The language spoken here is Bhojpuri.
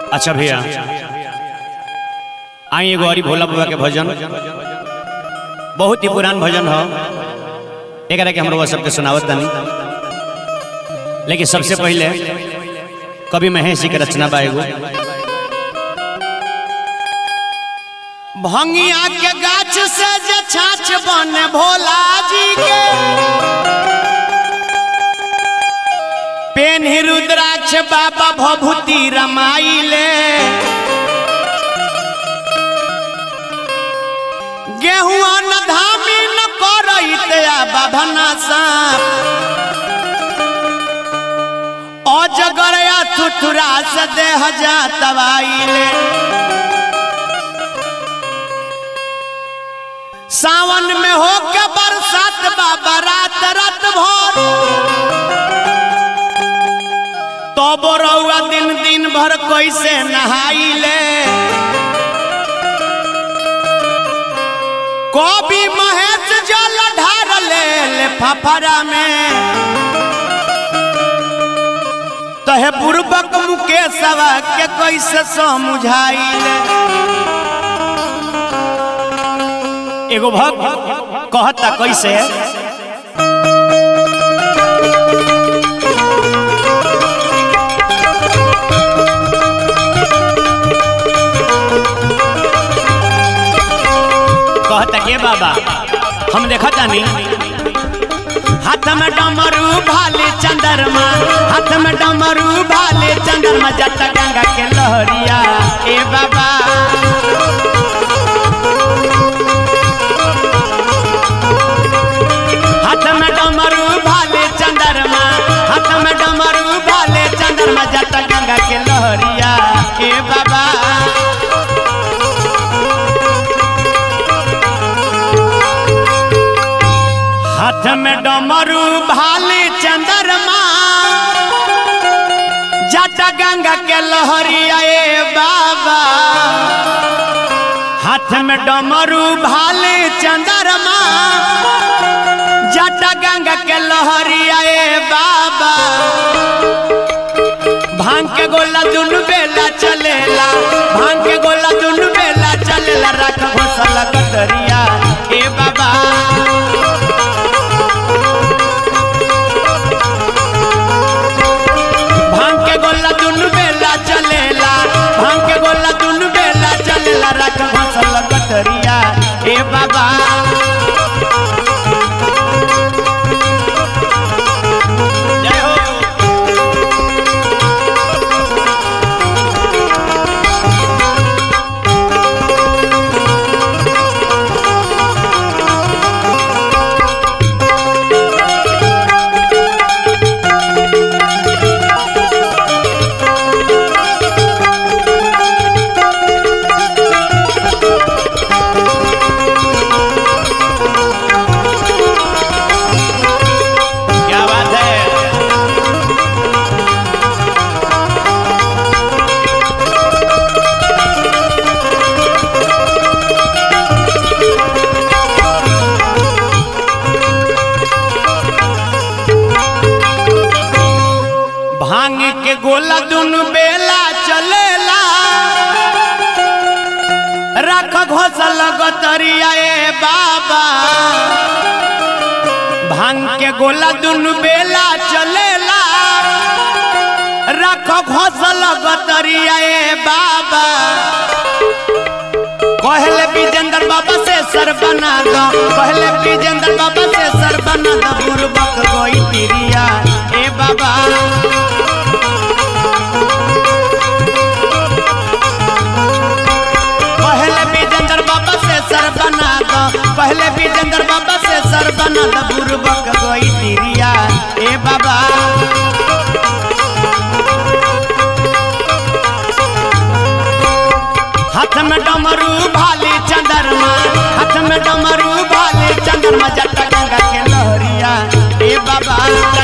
अच्छा भैया आई एगो हरी भोला बाबा के भजन बहुत ही पुरान भजन हो एकरा के हमरो सबके सुनावत तानी लेकिन सबसे पहले कवि महेश जी के रचना बा एगो भंगिया के गाछ से जे छाछ बने भोला जी के पेन रुद्राक्ष बाबा भभूति रमाइले गेहुआ न धामी न करैत आ बाभना साप अजगरया थुथुरा से देह जा तबाइले सावन में हो के बरसात बाबा रात रात भर तो बोरौआ दिन दिन भर कैसे नहाइले कवि महेश जल ढार ले ले फफरा में तहे पूर्वक मुकेशवा के कैसे समझाइले एगो भक्त कहता कैसे कहता के बाबा हम देखा तानी हाथ में डमरू भाले चंद्रमा हाथ में डमरू भाले चंद्रमा जट गंगा के लहरिया ए बाबा हाथ में डमरू भाले चंद्रमा हाथ में डमरू भाले चंद्रमा जट गंगा के लहरिया ए बाबा हाथ में डमरू भाले चंद्रमा जट गंगा के लहरिया ए बाबा हाथ में डमरू भाले चंद्रमा जट गंगा के लहरिया ए बाबा भांग के गोला दुनु बेला चलेला भांग के गोला दुनु बेला चलेला रख घोसला कतरिया ए बाबा भांग के गोला दुनु बेला चलेला भांग के गोला दुनु बेला चलेला रख घोसला कतरिया ए बाबा जय हो क्या बात है भांग के गोला दुनु बेला चलेला रख घोसल गतरिया ए बाबा भांग के गोला दुनु बेला चलेला रख घोसल गतरिया ए बाबा कहले विजेंद्र बाबा से सर बना दो कहले विजेंद्र बाबा से सर बना दो बुरबक गोई तिरिया ए बाबा पहले विजेंद्र बाबा से सर बना दो पहले विजेंद्र बाबा से सर बना दो बुरबक गोई तिरिया ए बाबा हाथ में डमरू भाले चंद्रमा हाथ में डमरू भाले चंद्रमा जट गंगा के लहरिया ए बाबा